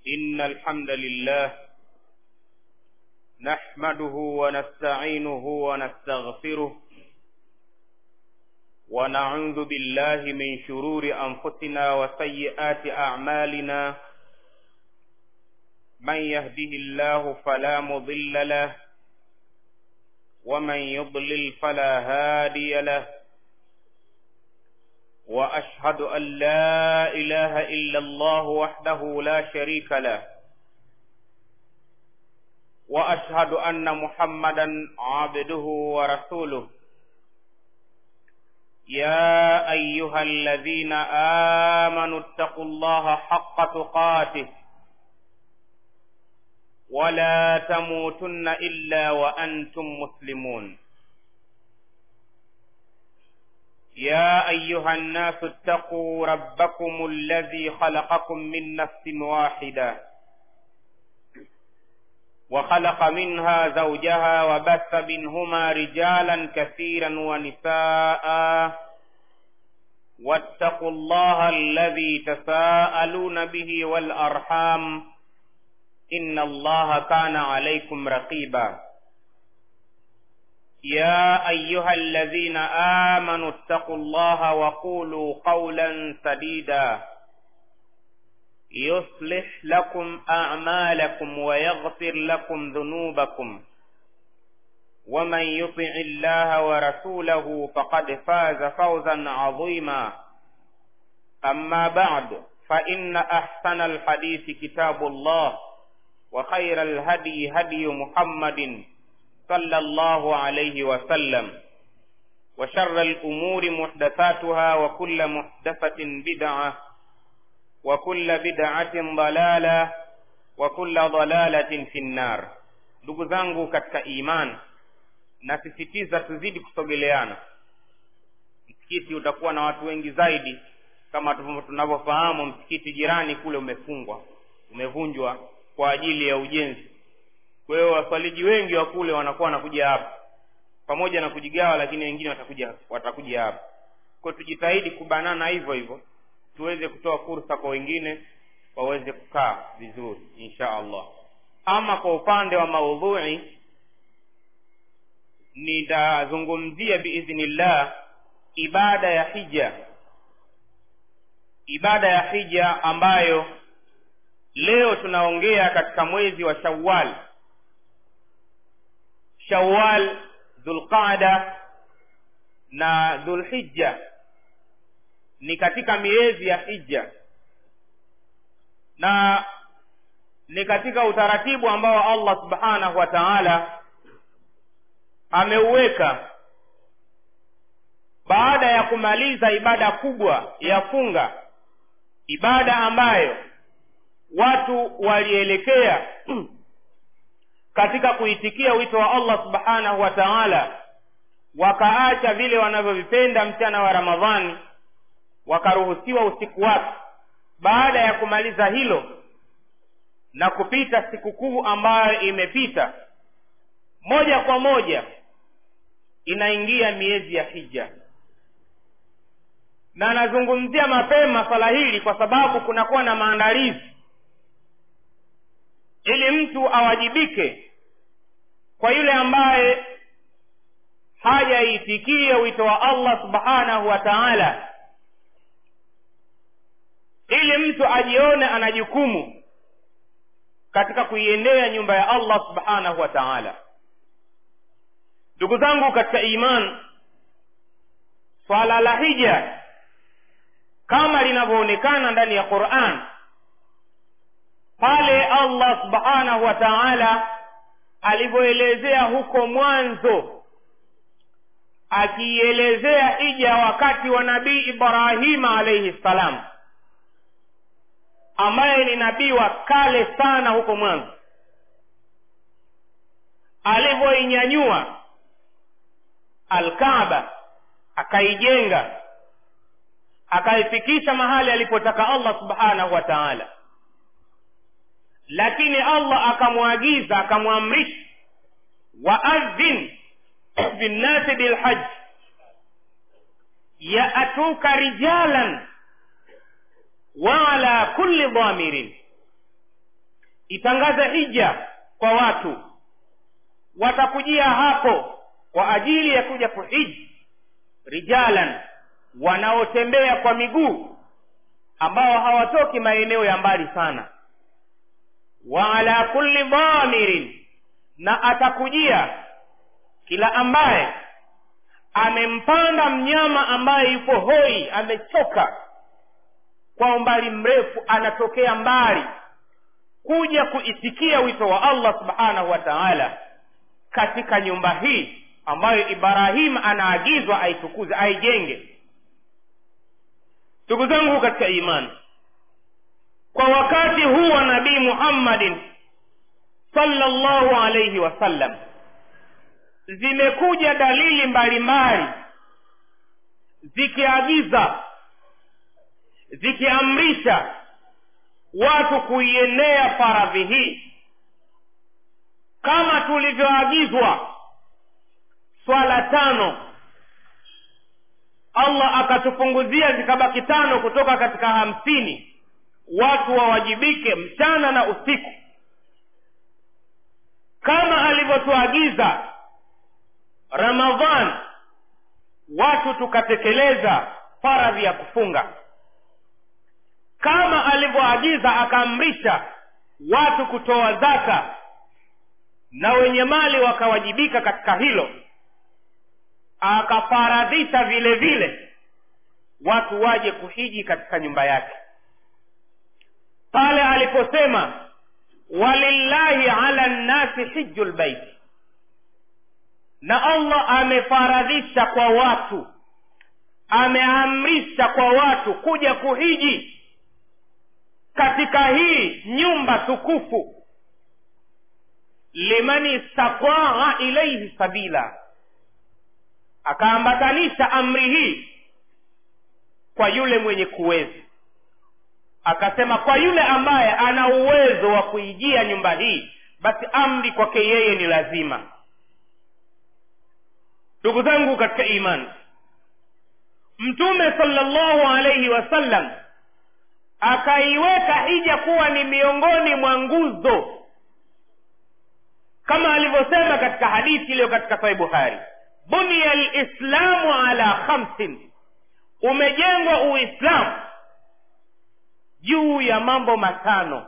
إن الحمد لله نحمده ونستعينه ونستغفره ونعوذ بالله من شرور أنفسنا وسيئات أعمالنا من يهده الله فلا مضل له ومن يضلل فلا هادي له واشهد ان لا اله الا الله وحده لا شريك له واشهد ان محمدا عبده ورسوله يا ايها الذين امنوا اتقوا الله حق تقاته ولا تموتن الا وانتم مسلمون يا ايها الناس اتقوا ربكم الذي خلقكم من نفس واحده وخلق منها زوجها وبث منهما رجالا كثيرا ونساء واتقوا الله الذي تساءلون به والارحام ان الله كان عليكم رقيبا يا ايها الذين امنوا اتقوا الله وقولوا قولا سديدا يصلح لكم اعمالكم ويغفر لكم ذنوبكم ومن يطع الله ورسوله فقد فاز فوزا عظيما اما بعد فان احسن الحديث كتاب الله وخير الهدي هدي محمد صلى الله عليه وسلم وشر الأمور محدثاتها وكل محدثة بدعة وكل بدعة ضلالة وكل ضلالة في النار ndugu zangu katika iman nasisitiza tuzidi kusogeleana msikiti utakuwa na watu wengi zaidi kama tunavyofahamu msikiti jirani kule umefungwa umevunjwa kwa ajili ya ujenzi kwa hiyo waswaliji wengi wa kule wanakuwa wanakuja hapa pamoja na kujigawa lakini wengine watakuja watakuja hapa kwa tujitahidi kubanana hivyo hivyo tuweze kutoa fursa kwa wengine waweze kukaa vizuri insha allah ama kwa upande wa maudhui nitazungumzia biidhnillah ibada ya hija ibada ya hija ambayo leo tunaongea katika mwezi wa shawal shawal dhulqada na dhulhijja ni katika miezi ya hija na ni katika utaratibu ambao allah subhanahu wa taala ameuweka baada ya kumaliza ibada kubwa ya funga ibada ambayo watu walielekea katika kuitikia wito wa allah subhanahu wa taala wakaacha vile wanavyovipenda mchana wa ramadhani wakaruhusiwa usiku wake baada ya kumaliza hilo na kupita sikukuu ambayo imepita moja kwa moja inaingia miezi ya hija na nazungumzia mapema swala hili kwa sababu kunakuwa na maandalizi ili mtu awajibike kwa yule ambaye hajaitikia wito wa allah subhanahu wa taala ili mtu ajione ana jukumu katika kuiendea nyumba ya allah subhanahu wa taala ndugu zangu katika iman swala la hija kama linavyoonekana ndani ya quran pale allah subhanahu wa taala alivyoelezea huko mwanzo akiielezea hija wakati wa nabii ibrahima alaihi ssalam ambaye ni nabii wa kale sana huko mwanzo alivyoinyanyua alkaaba akaijenga akaifikisha mahali alipotaka allah subhanahu wa taala lakini allah akamwagiza akamwamrisha waadhin binnasi bilhaji yaatuka rijalan wa ala kulli dhamirin itangaze hija kwa watu watakujia hapo kwa ajili ya kuja kuhiji rijalan wanaotembea kwa miguu ambao hawatoki maeneo ya mbali sana wa ala kulli dhamirin na atakujia kila ambaye amempanda mnyama ambaye yupo hoi amechoka kwa umbali mrefu anatokea mbali kuja kuisikia wito wa allah subhanahu wa taala katika nyumba hii ambayo ibrahim anaagizwa aitukuze aijenge ndugu zangu katika imani kwa wakati huu wa nabii muhammadin sallallahu alaihi wasallam zimekuja dalili mbalimbali zikiagiza zikiamrisha watu kuienea faradhi hii kama tulivyoagizwa swala tano allah akatupunguzia zikabaki tano kutoka katika hamsini watu wawajibike mchana na usiku kama alivyotuagiza ramadhan watu tukatekeleza faradhi ya kufunga kama alivyoagiza akaamrisha watu kutoa zaka na wenye mali wakawajibika katika hilo akafaradhisha vile vile watu waje kuhiji katika nyumba yake pale aliposema walillahi ala nnasi hiju lbaiti na allah amefaradhisha kwa watu ameamrisha kwa watu kuja kuhiji katika hii nyumba tukufu liman istataa ilaihi sabila akaambatanisha amri hii kwa yule mwenye kuweza akasema kwa yule ambaye ana uwezo wa kuijia nyumba hii basi amri kwake yeye ni lazima ndugu zangu katika imani mtume salllahu alaihi wasallam akaiweka hija kuwa ni miongoni mwa nguzo kama alivyosema katika hadithi iliyo katika sahih bukhari bunia lislamu ala khamsin umejengwa uislamu juu ya mambo matano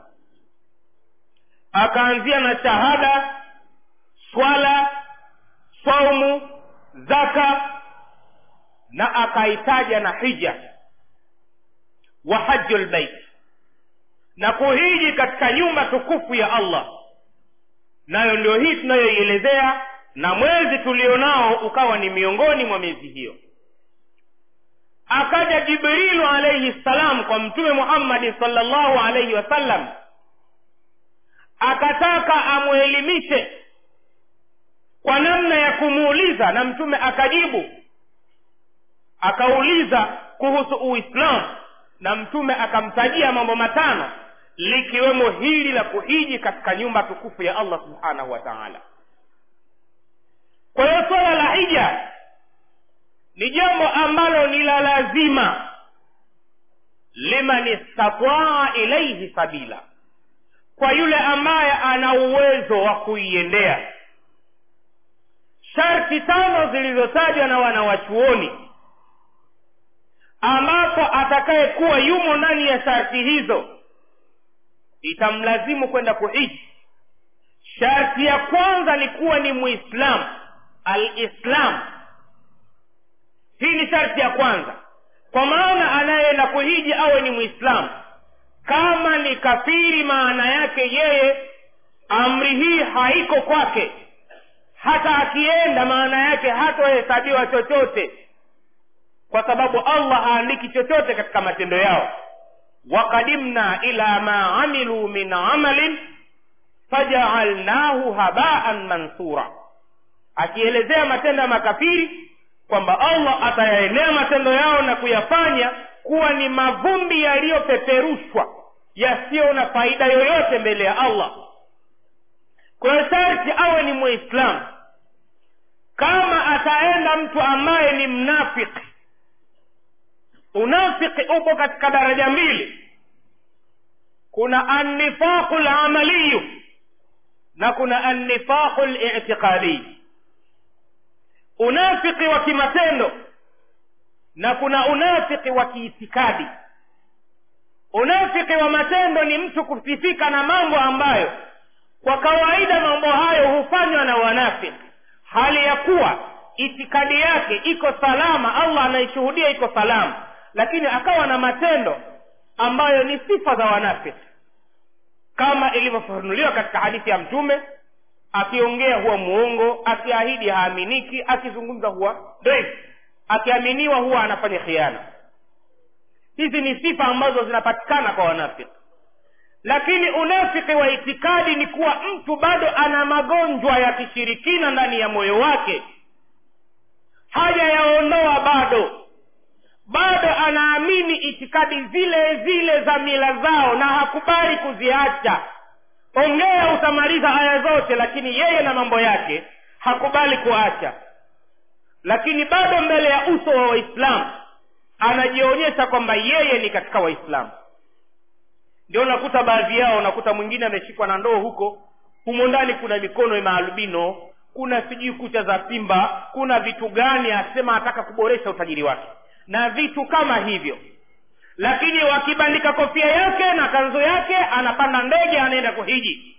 akaanzia na shahada swala saumu zaka na akaitaja na hija wa haju lbeit na kuhiji katika nyumba tukufu ya allah nayo ndio hii tunayoielezea na mwezi tulionao ukawa ni miongoni mwa miezi hiyo akaja jibrilu alaihi ssalam kwa mtume muhammadi salllahu alaihi wasallam akataka amwelimishe kwa namna ya kumuuliza na mtume akajibu akauliza kuhusu uislamu na mtume akamtajia mambo matano likiwemo hili la kuhiji katika nyumba tukufu ya allah subhanahu wa taala kwa hiyo swala la hija ni jambo ambalo ni la lazima liman istataa ilaihi sabila kwa yule ambaye ana uwezo wa kuiendea sharti tano zilizotajwa na wanawachuoni ambapo atakayekuwa yumo ndani ya sharti hizo itamlazimu kwenda kuhiji sharti ya kwanza ni kuwa ni muislamu alislam hii ni sharti ya kwanza kwa maana anayeenda kuhiji awe ni mwislamu kama ni kafiri maana yake yeye amri hii haiko kwake hata akienda maana yake hatohesabiwa chochote kwa sababu allah haandiki chochote katika matendo yao waqadimna ila ma amilu min amalin fajaalnahu habaan mansura akielezea matendo ya makafiri kwamba allah atayaenea matendo yao na kuyafanya kuwa ni mavumbi yaliyopeperushwa yasiyo na faida yoyote mbele ya allah kwa hiyo sharti awe ni muislamu kama ataenda mtu ambaye ni mnafiki unafiki upo katika daraja mbili kuna annifaqu lamaliyu na kuna annifaqu litiqadiyu unafiki wa kimatendo na kuna unafiki wa kiitikadi unafiki wa matendo ni mtu kusifika na mambo ambayo kwa kawaida mambo hayo hufanywa na wanafiki hali ya kuwa itikadi yake iko salama allah anaishuhudia iko salama lakini akawa na matendo ambayo ni sifa za wanafiki kama ilivyofafanuliwa katika hadithi ya mtume akiongea huwa muongo akiahidi haaminiki akizungumza huwa dhaifu akiaminiwa huwa anafanya khiana hizi ni sifa ambazo zinapatikana kwa wanafiki lakini unafiki wa itikadi ni kuwa mtu bado ana magonjwa ya kishirikina ndani ya moyo wake hajayaondoa bado bado anaamini itikadi zile zile za mila zao na hakubali kuziacha ongea utamaliza aya zote lakini yeye na mambo yake hakubali kuacha lakini bado mbele ya uso wa waislamu anajionyesha kwamba yeye ni katika waislamu ndio unakuta baadhi yao unakuta mwingine ameshikwa na ndoo huko humo ndani kuna mikono maalbino kuna sijui kucha za simba kuna vitu gani asema anataka kuboresha utajiri wake na vitu kama hivyo lakini wakibandika kofia yake na kanzu yake anapanda ndege anaenda kuhiji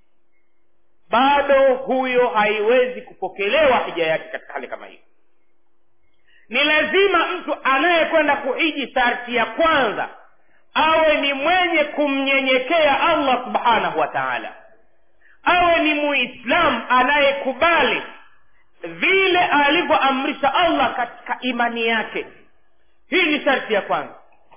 bado huyo haiwezi kupokelewa hija yake katika hali kama hiyo ni lazima mtu anayekwenda kuhiji sharti ya kwanza awe ni mwenye kumnyenyekea allah subhanahu wa taala awe ni muislamu anayekubali vile alivyoamrisha allah katika imani yake hii ni sharti ya kwanza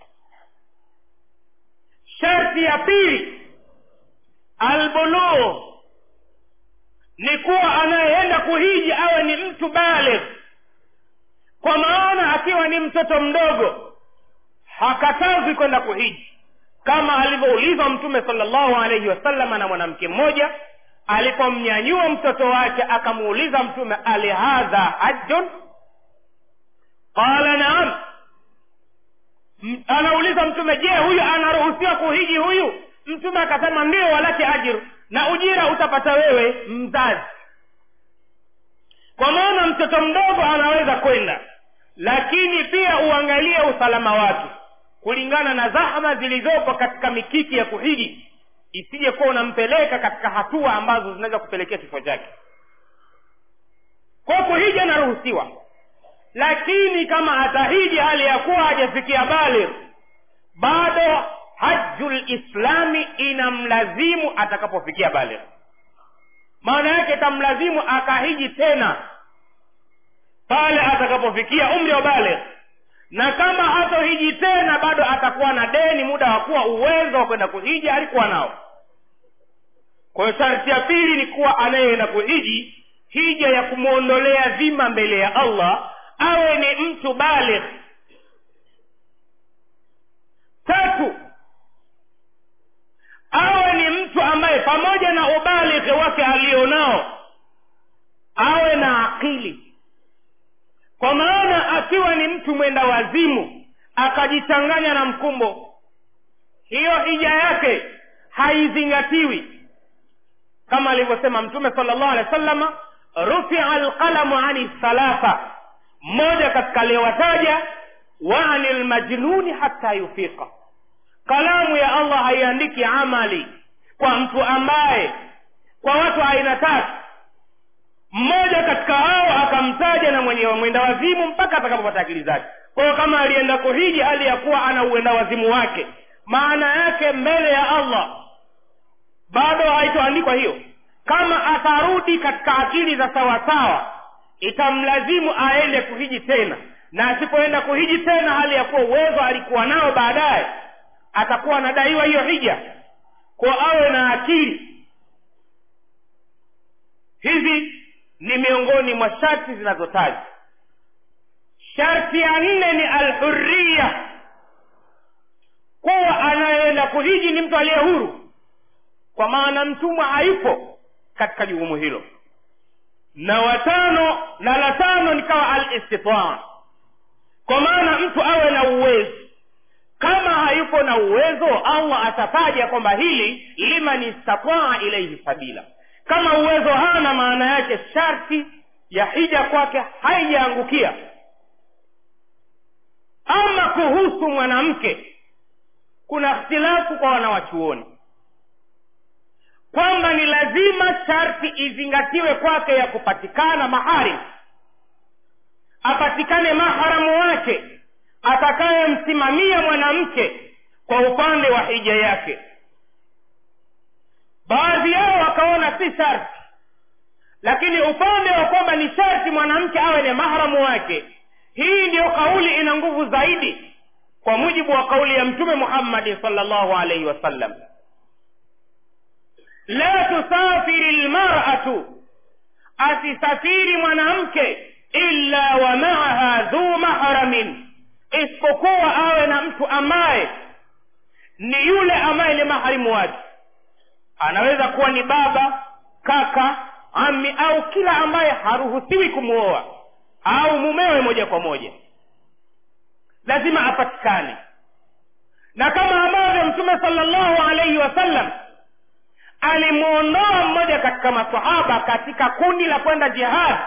sharti ya pili albulugh ni kuwa anayeenda kuhiji awe ni mtu baligh kwa maana akiwa ni mtoto mdogo hakatazwi kwenda kuhiji kama alivyoulizwa mtume salllahu alaihi wasalama na mwanamke mmoja alipomnyanyua mtoto wake akamuuliza mtume alihadha hajjun qala naam anauliza mtume je huyu anaruhusiwa kuhiji huyu mtume akasema ndio walake ajiru na ujira utapata wewe mzazi kwa maana mtoto mdogo anaweza kwenda lakini pia uangalie usalama wake kulingana na zahma zilizopo katika mikiki ya kuhiji isije kuwa unampeleka katika hatua ambazo zinaweza kupelekea kifo chake kwa kuhiji anaruhusiwa lakini kama atahiji hali ya kuwa hajafikia baligh bado haju lislami inamlazimu atakapofikia baligh maana yake itamlazimu akahiji tena pale atakapofikia umri wa baligh na kama hatohiji tena bado atakuwa na deni muda wa kuwa uwezo wa kwenda kuhiji alikuwa nao kwa hiyo sharti ya pili ni kuwa anayeenda kuhiji hija ya kumwondolea dhima mbele ya allah awe ni mtu baligh tatu awe ni mtu ambaye pamoja na ubalighi wake alionao awe na akili kwa maana akiwa ni mtu mwenda wazimu akajichanganya na mkumbo hiyo hija yake haizingatiwi kama alivyosema mtume sala llahu alehi wa sallama rufia alqalamu ani thalatha mmoja katika aliyowataja wa ani lmajnuni hata yufiqa kalamu ya allah haiandiki amali kwa mtu ambaye kwa watu aina tatu mmoja katika hao akamtaja na mwenye mwenda wazimu mpaka atakapopata akili zake kwa hiyo kama alienda kuhiji hali ya kuwa ana uenda wazimu wake maana yake mbele ya allah bado haitoandikwa hiyo kama atarudi katika akili za sawasawa itamlazimu aende kuhiji tena na asipoenda kuhiji tena hali ya kuwa uwezo alikuwa nao baadaye atakuwa anadaiwa hiyo hija kwa awe na akili hizi ni miongoni mwa sharti zinazotajwa sharti ya nne ni alhuriya kuwa anayeenda kuhiji ni mtu aliye huru kwa maana mtumwa haipo katika jukumu hilo na watano na la tano nikawa alistitaa kwa maana mtu awe na uwezo kama hayupo na uwezo allah atataja kwamba hili liman istataa ilaihi sabila kama uwezo hana maana yake sharti ya hija kwake haijaangukia ama kuhusu mwanamke kuna ikhtilafu kwa wanawachuoni kwamba ni lazima sharti izingatiwe kwake ya kupatikana maharim apatikane maharamu wake atakayemsimamia mwanamke kwa upande wa hija yake baadhi yao wakaona si sharti lakini upande wa kwamba ni sharti mwanamke awe ni mahramu wake hii ndiyo kauli ina nguvu zaidi kwa mujibu wa kauli ya mtume muhammadi salllahu alaihi wasallam la tusafiri lmaratu asisafiri mwanamke illa wa maaha dhu mahramin isipokuwa awe na mtu ambaye ni yule ambaye ni maharimu wake anaweza kuwa ni baba kaka ami au kila ambaye haruhusiwi kumwoa au mumewe moja kwa moja lazima apatikane na kama ambavyo mtume salllahu alaihi wasallam alimwondoa mmoja katika masahaba katika kundi la kwenda jihad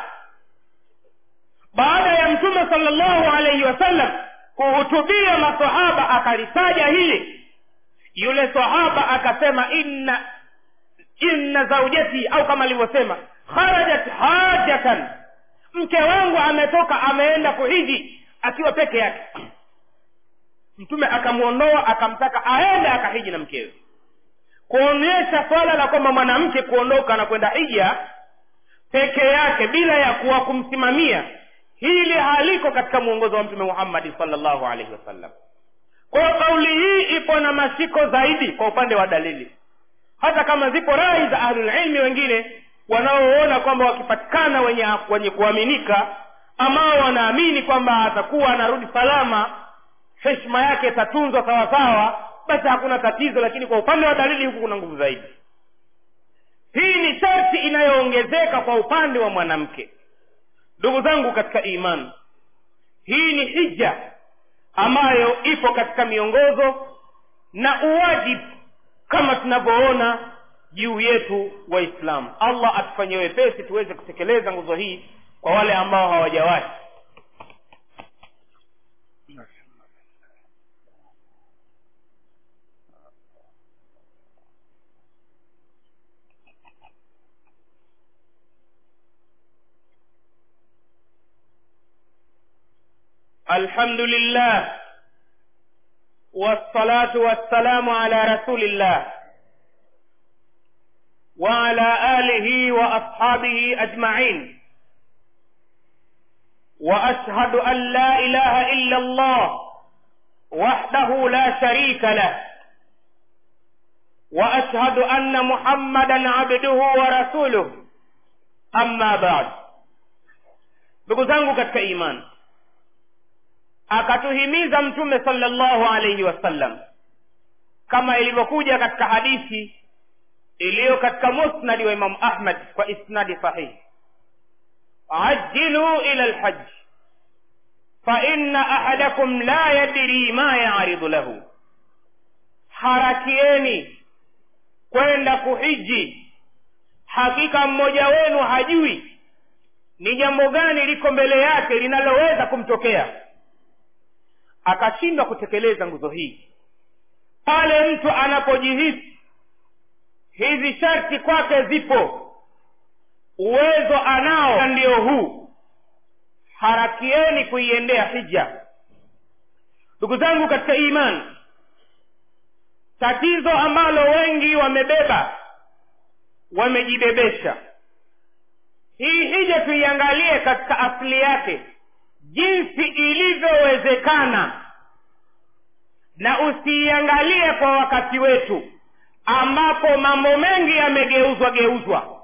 baada ya mtume salllahu alaihi wasallam kuhutubia masahaba akalitaja hili yule sahaba akasema inna inna zaujati au kama alivyosema kharajat hajatan mke wangu ametoka ameenda kuhiji akiwa peke yake mtume akamwondoa akamtaka aende akahiji na mkewe kuonyesha swala la kwamba mwanamke kuondoka na kwenda hija peke yake bila ya kuwa kumsimamia hili haliko katika mwongozo wa mtume muhammadi salllahu alaihi wasallam kwa hiyo kauli hii ipo na mashiko zaidi kwa upande wa dalili hata kama zipo rai za ahlulilmi wengine wanaoona kwamba wakipatikana wenye wenye kuaminika ambao wanaamini kwamba atakuwa anarudi salama heshima yake itatunzwa sawasawa basi hakuna tatizo lakini kwa upande wa dalili huku kuna nguvu zaidi hii ni sharti inayoongezeka kwa upande wa mwanamke ndugu zangu katika imani hii ni hija ambayo ipo katika miongozo na uwajibu kama tunavyoona juu yetu waislamu allah atufanyie wepesi tuweze kutekeleza nguzo hii kwa wale ambao hawajawahi الحمد لله والصلاة والسلام على رسول الله وعلى آله وأصحابه أجمعين وأشهد أن لا إله إلا الله وحده لا شريك له وأشهد أن محمدا عبده ورسوله أما بعد ndugu zangu katika imani akatuhimiza mtume salllahu alaihi wasallam kama ilivyokuja katika hadithi iliyo katika musnadi wa imamu ahmad kwa isnadi sahihi ajilu ila lhaji faina ahadakum la yadri ma yaridu lahu harakieni kwenda kuhiji hakika mmoja wenu hajui ni jambo gani liko mbele yake linaloweza kumtokea akashindwa kutekeleza nguzo hii pale mtu anapojihisi hizi sharti kwake zipo uwezo anao ndio huu harakieni kuiendea hija ndugu zangu katika imani tatizo ambalo wengi wamebeba wamejibebesha hii hija tuiangalie katika asili yake jinsi ilivyowezekana na usiiangalie kwa wakati wetu ambapo mambo mengi yamegeuzwa geuzwa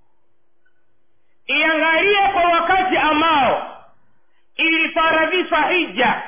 iangalie kwa wakati ambao ilifaradhishwa hija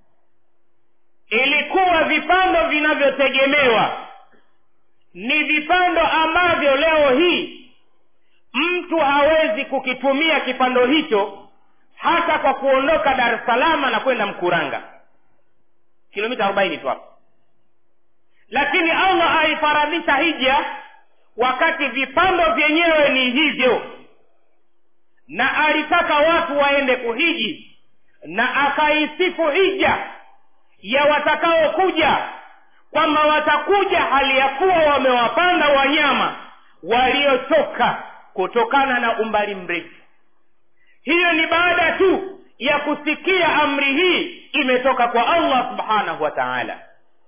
ilikuwa vipando vinavyotegemewa ni vipando ambavyo leo hii mtu hawezi kukitumia kipando hicho hata kwa kuondoka dar es salama na kwenda mkuranga kilomita arobaini tu hapo lakini allah aifaradhisha hija wakati vipando vyenyewe ni hivyo na alitaka watu waende kuhiji na akaisifu hija ya watakaokuja kwamba watakuja hali ya kuwa wamewapanda wanyama waliochoka kutokana na umbali mrefu hiyo ni baada tu ya kusikia amri hii imetoka kwa allah subhanahu wa taala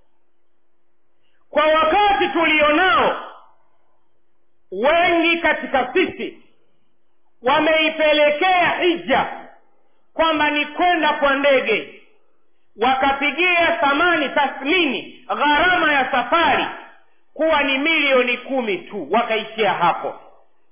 kwa wakati tulionao wengi katika sisi wameipelekea hija kwamba ni kwenda kwa ndege wakapigia thamani tathmini gharama ya safari kuwa ni milioni kumi tu wakaishia hapo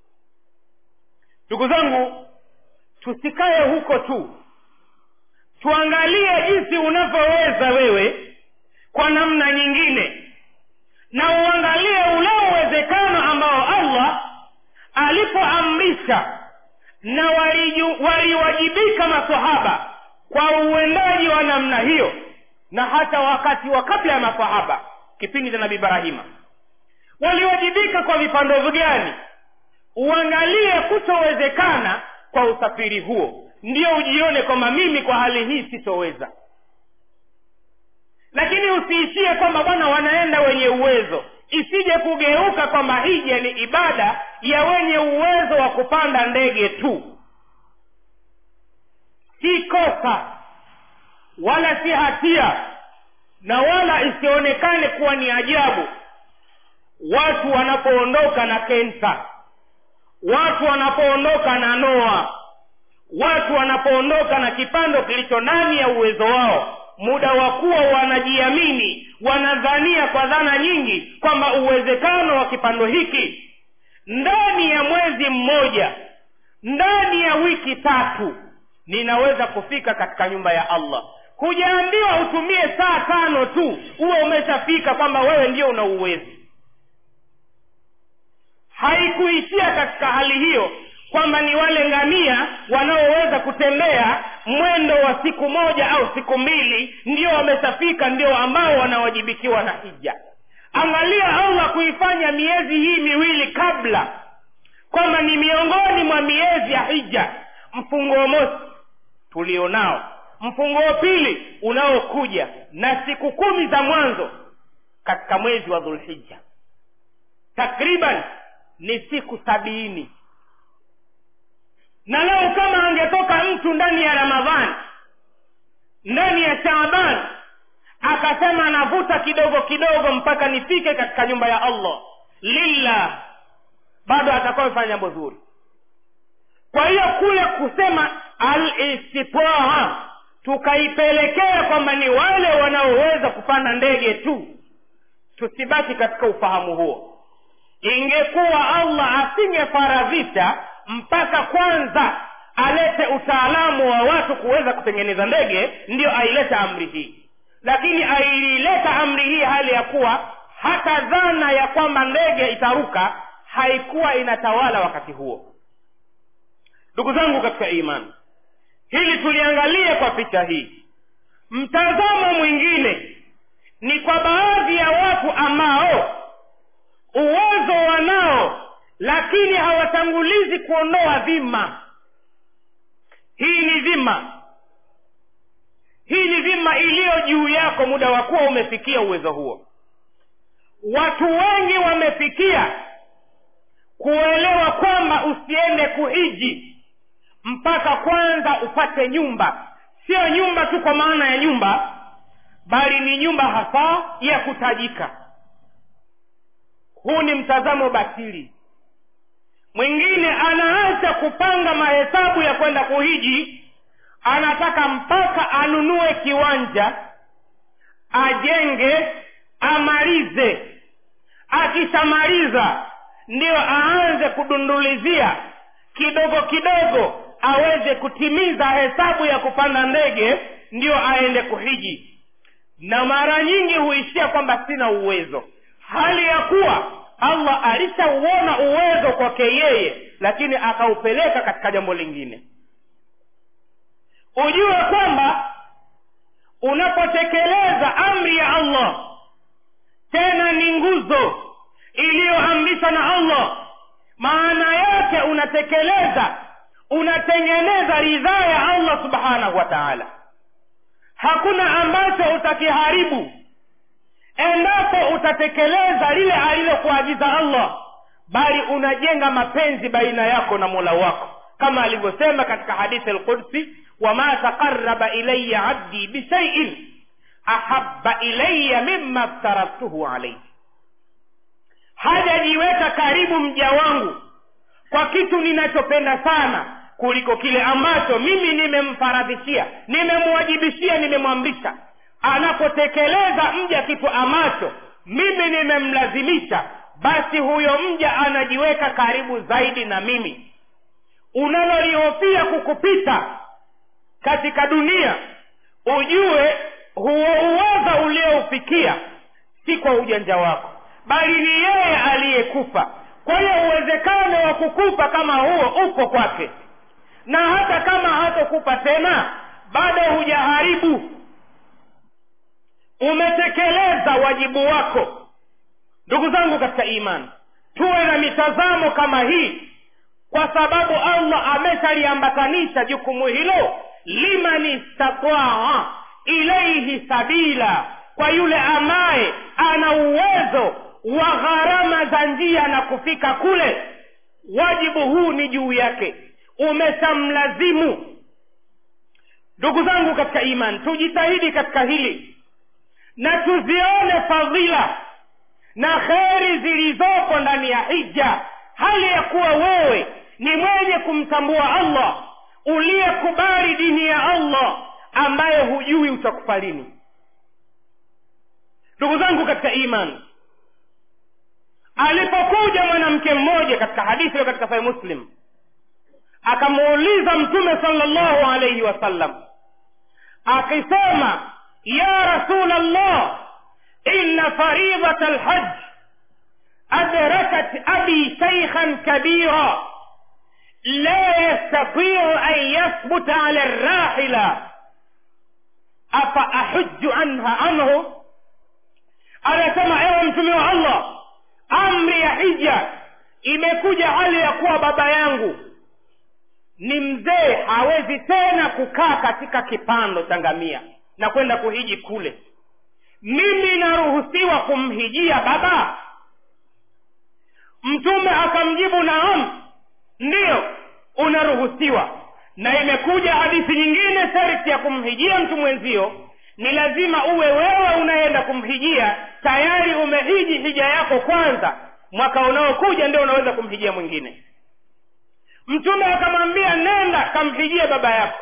ndugu zangu tusikae huko tu tuangalie jinsi unavyoweza wewe kwa namna nyingine na uangalie ule uwezekano ambao allah alipoamrisha na waliwajibika masahaba kwa uendaji wa namna hiyo na hata wakati wa kabla ya masahaba kipindi cha nabii ibrahima waliwajibika kwa vipando gani uangalie kutowezekana kwa usafiri huo ndio ujione kwamba mimi kwa hali hii sitoweza lakini usiishie kwamba bwana wanaenda wenye uwezo isije kugeuka kwamba hija ni ibada ya wenye uwezo wa kupanda ndege tu si kosa wala si hatia na wala isionekane kuwa ni ajabu watu wanapoondoka na kensa watu wanapoondoka na noa watu wanapoondoka na kipando kilicho ndani ya uwezo wao muda wa kuwa wanajiamini wanadhania kwa dhana nyingi kwamba uwezekano wa kipando hiki ndani ya mwezi mmoja ndani ya wiki tatu ninaweza kufika katika nyumba ya allah hujaambiwa utumie saa tano tu huwe umeshafika kwamba wewe ndio una uwezi haikuishia katika hali hiyo kwamba ni wale ngamia wanaoweza kutembea mwendo wa siku moja au siku mbili ndio wameshafika ndio ambao wanawajibikiwa na hija angalia allah kuifanya miezi hii miwili kabla kwamba ni miongoni mwa miezi ya hija mfungo mosi tulionao mfungo wa pili unaokuja na siku kumi za mwanzo katika mwezi wa dhulhija takriban ni siku sabini na leo kama angetoka mtu ndani ya ramadhani ndani ya shaaban akasema anavuta kidogo kidogo mpaka nifike katika nyumba ya allah lillah bado atakuwa amefanya jambo zuri kwa hiyo kule kusema alistitraha tukaipelekea kwamba ni wale wanaoweza kupanda ndege tu tusibaki katika ufahamu huo ingekuwa allah asingefaradhisha mpaka kwanza alete utaalamu wa watu kuweza kutengeneza ndege ndiyo aileta amri hii lakini ailileta amri hii hali ya kuwa hata dhana ya kwamba ndege itaruka haikuwa inatawala wakati huo ndugu zangu katika imani hili tuliangalia kwa picha hii mtazamo mwingine ni kwa baadhi ya watu ambao uwezo wanao lakini hawatangulizi kuondoa dhima hii ni dhima hii ni dhima iliyo juu yako muda wa kuwa umefikia uwezo huo watu wengi wamefikia kuelewa kwamba usiende kuhiji mpaka kwanza upate nyumba siyo nyumba tu kwa maana ya nyumba bali ni nyumba hasa ya kutajika huu ni mtazamo batili mwingine anaacha kupanga mahesabu ya kwenda kuhiji anataka mpaka anunue kiwanja ajenge amalize akishamaliza ndiyo aanze kudundulizia kidogo kidogo aweze kutimiza hesabu ya kupanda ndege ndiyo aende kuhiji na mara nyingi huishia kwamba sina uwezo hali ya kuwa allah alishauona uwezo kwake yeye lakini akaupeleka katika jambo lingine ujue kwamba unapotekeleza amri ya allah tena ni nguzo iliyoamrishwa na allah maana yake unatekeleza unatengeneza ridhaa ya allah subhanahu wa taala hakuna ambacho utakiharibu endapo utatekeleza lile alilokuagiza allah bali unajenga mapenzi baina yako na mola wako kama alivyosema katika hadithi lqudsi wama taqaraba ilaya abdi bishaiin ahaba ilaya mima ftaradtuhu alaihi hajajiweka karibu mja wangu kwa kitu ninachopenda sana kuliko kile ambacho mimi nimemfaradhishia nimemwajibishia nimemwamrisha anapotekeleza mja kitu ambacho mimi nimemlazimisha basi huyo mja anajiweka karibu zaidi na mimi unalolihofia kukupita katika dunia ujue huo uwaza ulioufikia si kwa ujanja wako bali ni yeye aliyekufa kwa hiyo uwezekano wa kukufa kama huo uko kwake na hata kama hatokupa tena bado hujaharibu umetekeleza wajibu wako ndugu zangu katika imani tuwe na mitazamo kama hii kwa sababu allah ameshaliambatanisha jukumu hilo liman istataa ilaihi sabila kwa yule ambaye ana uwezo wa gharama za njia na kufika kule wajibu huu ni juu yake umeshamlazimu ndugu zangu katika iman tujitahidi katika hili na tuzione fadhila na kheri zilizoko ndani ya hija hali ya kuwa wewe ni mwenye kumtambua allah uliyekubali dini ya allah ambaye hujui utakufa lini ndugu zangu katika imani alipokuja mwanamke mmoja katika hadithi hiyo katika sahih muslim akamuuliza mtume salllahu alaihi wasallam akisema ya rasul allah inna faridata lhaj adrakat abi shaykhan kabira la yastatiu an yathbuta ala rrahila afa ahujju anha anhu anasema ewe mtume wa allah amri ya hija imekuja hali ya kuwa baba yangu ni mzee hawezi tena kukaa katika kipando cha ngamia na kwenda kuhiji kule mimi naruhusiwa kumhijia baba mtume akamjibu naam ndiyo unaruhusiwa na imekuja hadithi nyingine sharti ya kumhijia mtu mwenzio ni lazima uwe wewe unaenda kumhijia tayari umehiji hija yako kwanza mwaka unaokuja ndio unaweza kumhijia mwingine mtume akamwambia nenda kamhijie baba yako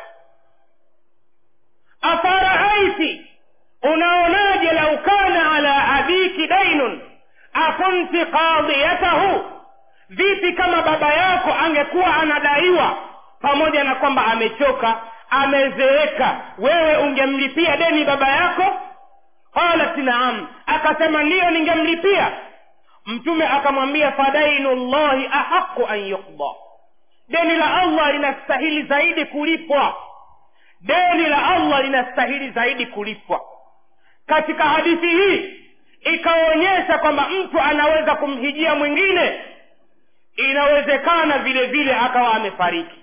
afaraaiti unaonaje lau kana ala abiki dainun akunti qadiyatahu vipi kama baba yako angekuwa anadaiwa pamoja na kwamba amechoka amezeeka wewe ungemlipia deni baba yako qalat naam akasema ndiyo ningemlipia mtume akamwambia fadainu llahi ahaqu an yuqda deni la allah linastahili zaidi kulipwa deni la allah linastahili zaidi kulipwa katika hadithi hii ikaonyesha kwamba mtu anaweza kumhijia mwingine inawezekana vile vile akawa amefariki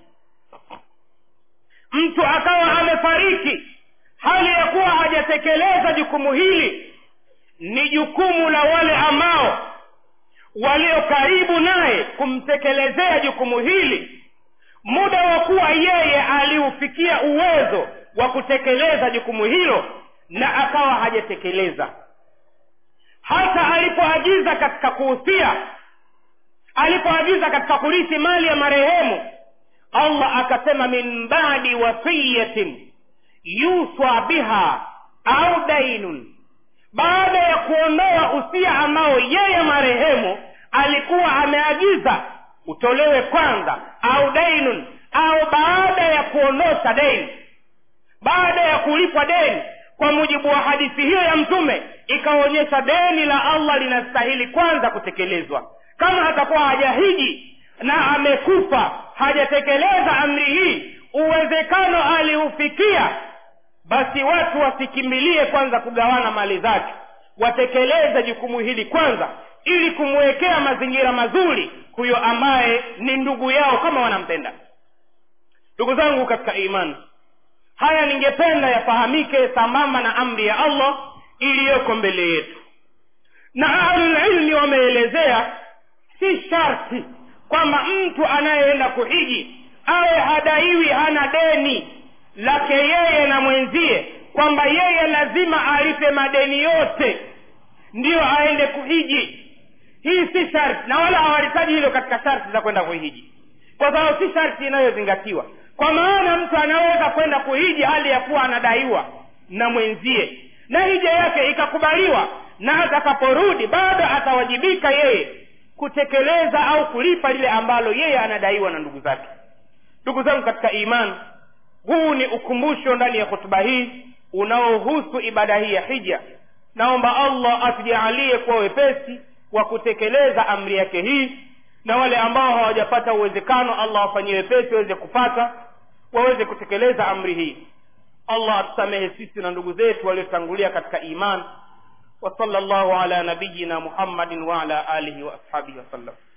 mtu akawa amefariki hali ya kuwa hajatekeleza jukumu hili ni jukumu la wale ambao walio karibu naye kumtekelezea jukumu hili muda wa kuwa yeye aliufikia uwezo wa kutekeleza jukumu hilo na akawa hajatekeleza hata alipoagiza katika kuhusia alipoagiza katika kurithi mali ya marehemu allah akasema min badi wasiyatin yuswa biha au dainun baada ya kuondoa usia ambao yeye marehemu alikuwa ameagiza utolewe kwanza au dainun au baada ya kuondosha deni baada ya kulipwa deni kwa mujibu wa hadithi hiyo ya mtume ikaonyesha deni la allah linastahili kwanza kutekelezwa kama atakuwa hajahiji na amekufa hajatekeleza amri hii uwezekano aliufikia basi watu wasikimbilie kwanza kugawana mali zake watekeleze jukumu hili kwanza ili kumwekea mazingira mazuri huyo ambaye ni ndugu yao kama wanampenda ndugu zangu katika imani haya ningependa yafahamike sambamba na amri ya allah iliyoko mbele yetu na ahlulilmi wameelezea si sharti kwamba mtu anayeenda kuhiji awe hadaiwi hana deni lake yeye na mwenzie kwamba yeye lazima alipe madeni yote ndiyo aende kuhiji hii si sharti na wala hawalitaji hilo katika sharti za kwenda kuhiji kwa sababu si sharti inayozingatiwa kwa maana mtu anaweza kwenda kuhiji hali ya kuwa anadaiwa na mwenzie na hija yake ikakubaliwa na atakaporudi bado atawajibika yeye kutekeleza au kulipa lile ambalo yeye anadaiwa na ndugu zake ndugu zangu katika imani huu ni ukumbusho ndani ya hotuba hii unaohusu ibada hii ya hija naomba allah atujaalie kuwa wepesi wa kutekeleza amri yake hii na wale ambao hawajapata uwezekano allah wafanyie wepesi waweze kupata waweze kutekeleza amri hii allah atusamehe sisi na ndugu zetu waliotangulia katika iman وصلى الله على نبينا محمد وعلى آله وأصحابه وسلم